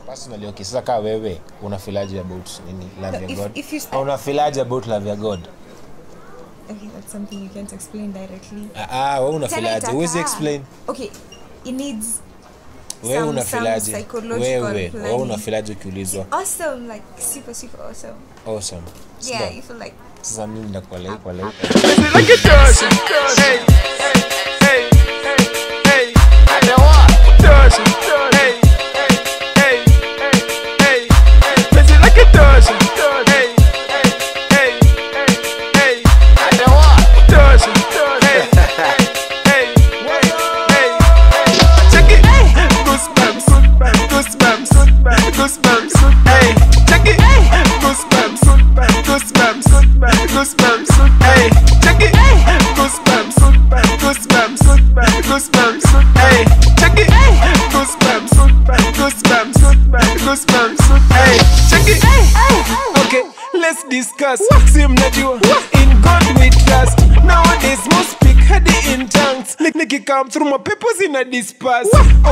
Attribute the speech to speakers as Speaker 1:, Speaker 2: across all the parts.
Speaker 1: personally okay sasa kaa wewe unafilaje about nini love
Speaker 2: No,
Speaker 1: ya
Speaker 2: if-
Speaker 1: god
Speaker 2: if you-
Speaker 1: Ah, unafilaje about love ya god
Speaker 2: okay that's something you can't explain directly
Speaker 1: ah ah, wewe
Speaker 2: Tena
Speaker 1: unafilaje
Speaker 2: itakaa.
Speaker 1: huwezi explain
Speaker 2: okay it needs
Speaker 1: wewe
Speaker 2: some-
Speaker 1: unafilaje
Speaker 2: some psychological
Speaker 1: wewe wewe
Speaker 2: planning.
Speaker 1: unafilaje ukiulizwa
Speaker 2: awesome like super super awesome
Speaker 1: awesome
Speaker 2: yeah
Speaker 1: Sasa-
Speaker 2: you feel like
Speaker 1: sasa mimi ndakuwa like kwa like
Speaker 3: like it does. Hey, hey, hey, hey. I know what does. Hey, hey, hey, hey. Busy like it does. Hey, hey, hey, hey. I know what does. Hey, hey, hey, hey. Check it. Goosebumps, goosebumps, goosebumps. Hey, check it. Goosebumps, goosebumps, goosebumps. Hey, check it. Goosebumps, goosebumps, goosebumps. Hey, check it. Goosebumps, goosebumps, goosebumps. Hey, check it. Okay, let's discuss. Si mnajua in God we trust. Nowadays most speak hadi in tongues. Nik- Nikikam through my papers in a disperse.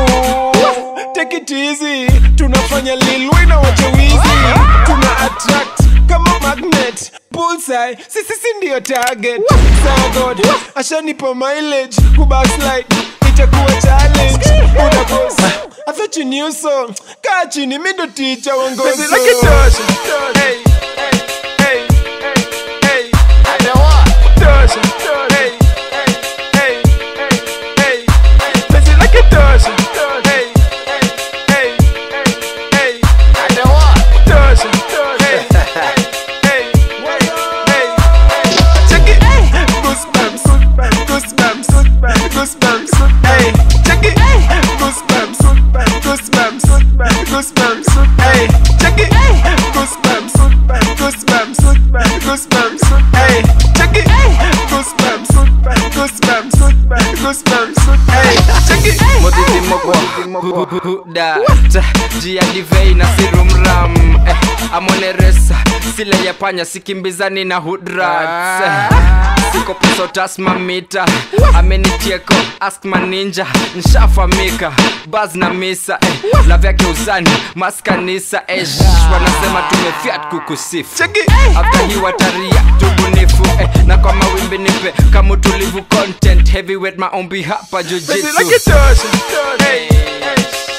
Speaker 3: Oh, take it easy. Tunafanya Lil Wayne na wacha wizi. Tuna attract kama magnet. Bullseye, sisi si ndio target. Sawa God, ashanipa mileage. Kubackslide itakuwa challenge. Una boss. I thought you knew so. Kaa chini, mi ndo teacher wangozo. Like it does. Hey, hey, hey, hey, hey. I know what does. Hey, hey, hey, hey, hey. Busy like it does. Hey, hey, hey, hey, hey. I know what does. Hey, hey, hey, hey, hey. Check it. Goosebumps, goosebumps, goosebumps. Hey, check it. Goosebumps, goosebumps, goosebumps. Hey, check it. Goosebumps, goosebumps, goosebumps. Hey, check it. Goosebumps, goosebumps, goosebumps. Hey, check it.
Speaker 4: modhidhimogwahuda jia divei na sirumram eh, amoneresa sile ya panya sikimbizani na hudrat eh, siko peso tasmamita amenicheko askma ninja nshafamika baz na misa eh, lavyake uzani maskanisa esh wanasema tumefiat kukusifu
Speaker 3: Check it.
Speaker 4: after hii wataria tubunifu eh, na kwa mawimbi nipe kama utulivu content heavyweight maombi hapa
Speaker 3: Busy
Speaker 4: jujitsu
Speaker 3: like it does. Hey, hey,